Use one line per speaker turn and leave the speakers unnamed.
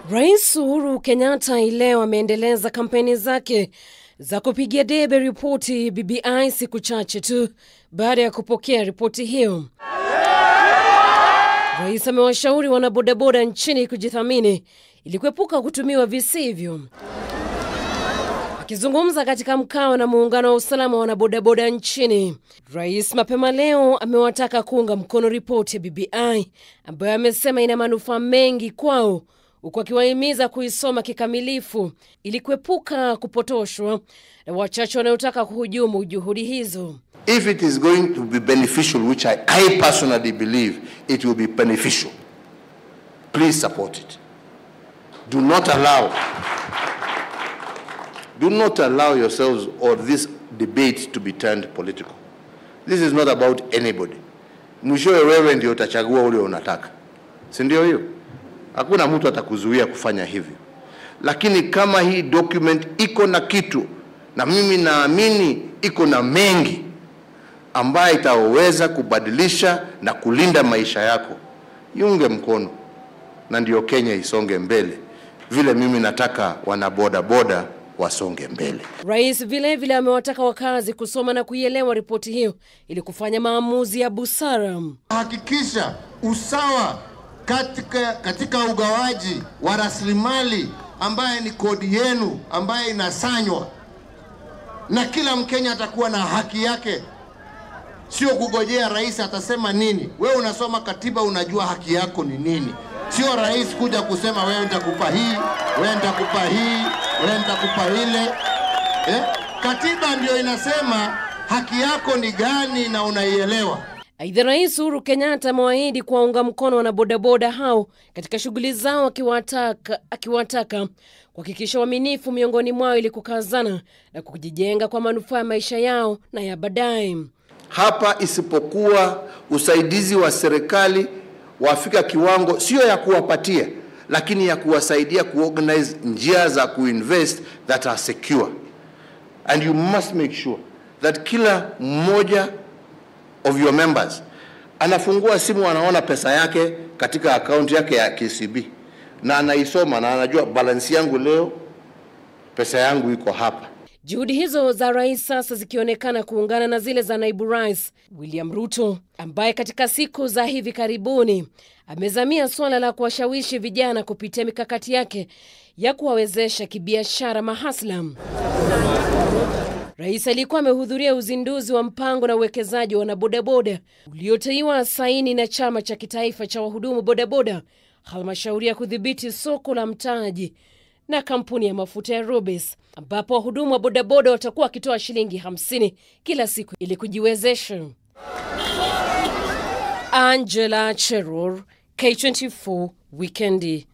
Rais Uhuru Kenyatta hii leo ameendeleza kampeni zake za kupigia debe ripoti BBI siku chache tu baada ya kupokea ripoti hiyo. Rais amewashauri wanabodaboda nchini kujithamini ili kuepuka kutumiwa visivyo. Akizungumza katika mkao na muungano wa usalama wa wanabodaboda nchini, rais mapema leo amewataka kuunga mkono ripoti ya BBI ambayo amesema ina manufaa mengi kwao, huku akiwahimiza kuisoma kikamilifu ili kuepuka kupotoshwa na wachache wanaotaka kuhujumu juhudi hizo.
If it is going to be beneficial, which I, I personally believe it will be beneficial, please support it. Do not allow, do not allow yourselves or this debate to be turned political. This is not about anybody. Mwishowe wewe ndio utachagua ule unataka, si ndio? Hiyo hakuna mtu atakuzuia kufanya hivyo, lakini kama hii document iko na kitu, na mimi naamini iko na mengi ambayo itaweza kubadilisha na kulinda maisha yako, iunge mkono, na ndio Kenya isonge mbele, vile mimi nataka wanaboda boda wasonge mbele.
Rais vilevile amewataka wakazi kusoma na kuielewa ripoti hiyo ili kufanya maamuzi ya busara.
Hakikisha usawa katika, katika ugawaji wa rasilimali ambaye ni kodi yenu ambaye inasanywa, na kila Mkenya atakuwa na haki yake, sio kugojea rais atasema nini. Wewe unasoma katiba, unajua haki yako ni nini, sio rais kuja kusema wewe nitakupa hii, wewe nitakupa hii, wewe nitakupa ile eh? Katiba ndio inasema haki yako ni gani na unaielewa.
Aidha, Rais Uhuru Kenyatta amewaahidi kuwaunga mkono wanabodaboda hao katika shughuli zao, akiwataka akiwataka kuhakikisha uaminifu miongoni mwao ili kukazana na kujijenga kwa manufaa ya maisha yao na ya baadaye.
Hapa isipokuwa usaidizi wa serikali wafika kiwango sio ya kuwapatia, lakini ya kuwasaidia kuorganize njia za kuinvest that are secure, and you must make sure that kila mmoja of your members anafungua simu, anaona pesa yake katika akaunti yake ya KCB na anaisoma na anajua balansi yangu leo, pesa yangu iko hapa.
Juhudi hizo za rais sasa zikionekana kuungana na zile za naibu rais William Ruto ambaye katika siku za hivi karibuni amezamia suala la kuwashawishi vijana kupitia mikakati yake ya kuwawezesha kibiashara mahasla. Rais alikuwa amehudhuria uzinduzi wa mpango na uwekezaji wa wanabodaboda uliotiwa saini na chama cha kitaifa cha wahudumu bodaboda, halmashauri ya kudhibiti soko la mtaji na kampuni ya mafuta ya Rubis, ambapo wahudumu wa bodaboda watakuwa wakitoa shilingi 50 kila siku ili kujiwezesha. Angela Cheror, K24 Wikendi.